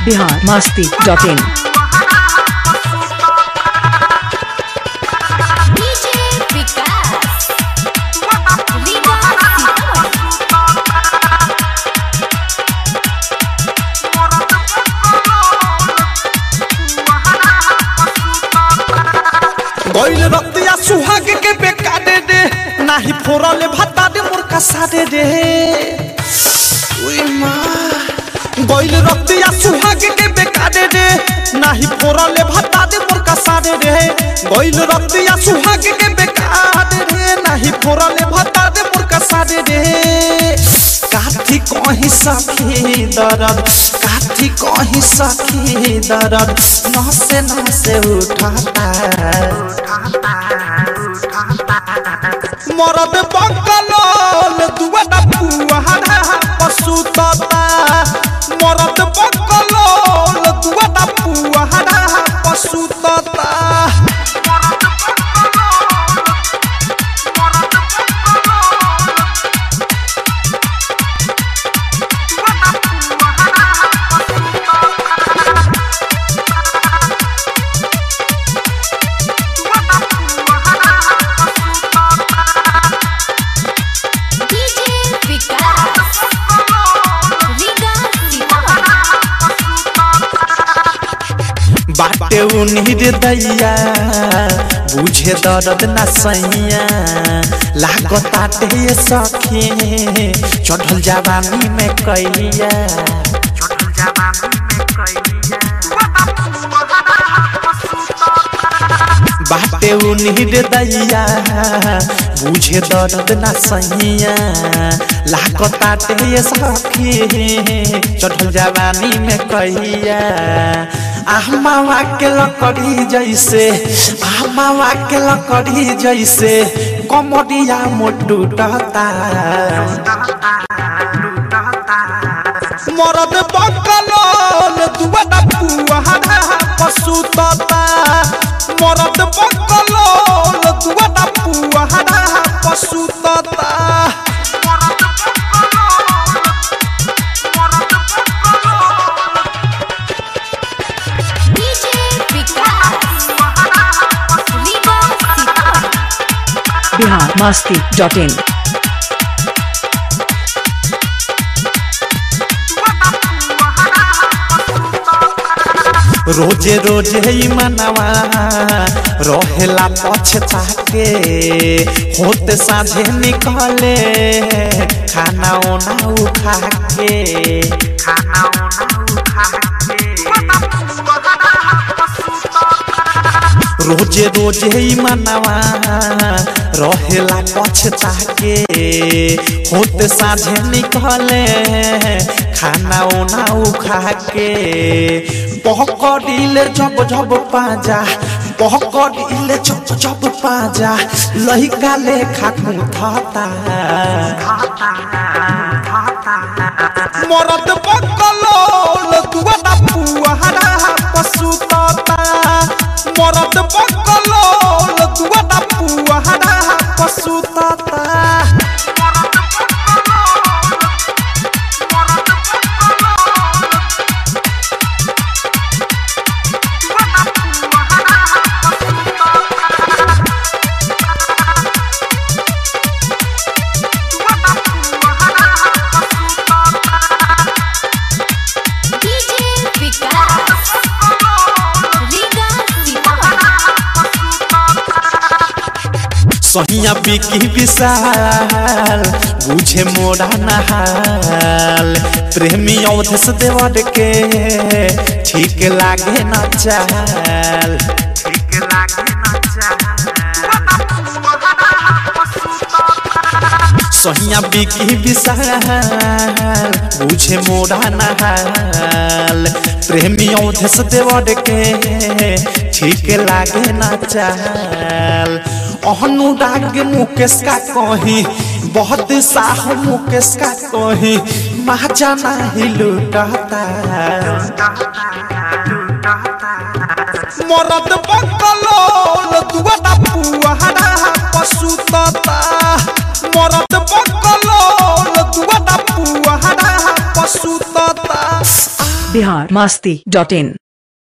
Bihar Masti dot in DJ Vikas Riga Sitamarhi गइल रतिया सुहाग के बेकारे रे नाही फोरले भाता दे मोर कसारे रे उई माँ गइल रतिया सुहाग के बेकारे रे नाही फोरले भाता दे मोर कसारे रे गइल रतिया सुहाग के बेकारे रे नाही फोरले भाता दे मोर कसारे रे काठी कहीं सखी दर्द काठी कहीं सखी दर्द नसे नसे उठाता मरद बकलोल दुआटा पुआरा पशुतता मरद बकलोल दुआटा पुआरा पशुतता डीजे विकास रीगा सीतामढ़ी बाटे उन्हीं दैया बुझे दर्द न सैया लागताटे ये सखी चढ़ल जवानी में कैया बाटे उन्हीं दैया बुझे दर्द न सैया लागताटे ये सखी चढ़ल जवानी में कैया आहमावा के लकड़ी जैसे आहमावा के लकड़ी जैसे कमरिया मोटू टता मरद बकलोल दुआटा पुआरा पशुतता मरद बकलोल दुआटा पुआरा पशुतता DJ Vikas Riga Sitamarhi Bihar Masti dot in रोजे रोजे ही मनवा रहेला पछता के होते साझे निकले खाना ओना उखा के रोजे रोजे ही मनवा रहेला पछता के होते साझे निकले खाना ओना उखा के पकड़िले जब जब पाजा पकड़िले जब जब पाजा लहिका लेखा कुथता मरद बकलोल दुआटा पुआरा पशुतता मरद बकलोल दुआटा पुआरा पशुतता डीजे विकास रीगा सीतामढ़ी सहिया बिकी विशाल बुझे मोरा नहाल प्रेमी अवधेश देवर के ठीक लागे न चाल सहिया बिकी विशाल बुझे मोरा नहाल प्रेमी अवधेश देवर के ठीक लागे न चाल अनुराग मुकेश का कही बहुत साह मुकेश का कही महाजाना ही लुटता मरद बकलोल दुआटा पुआरा पशुतता मरद बकलोल दुआटा पुआरा पशुतता बिहार मास्ती डॉट इन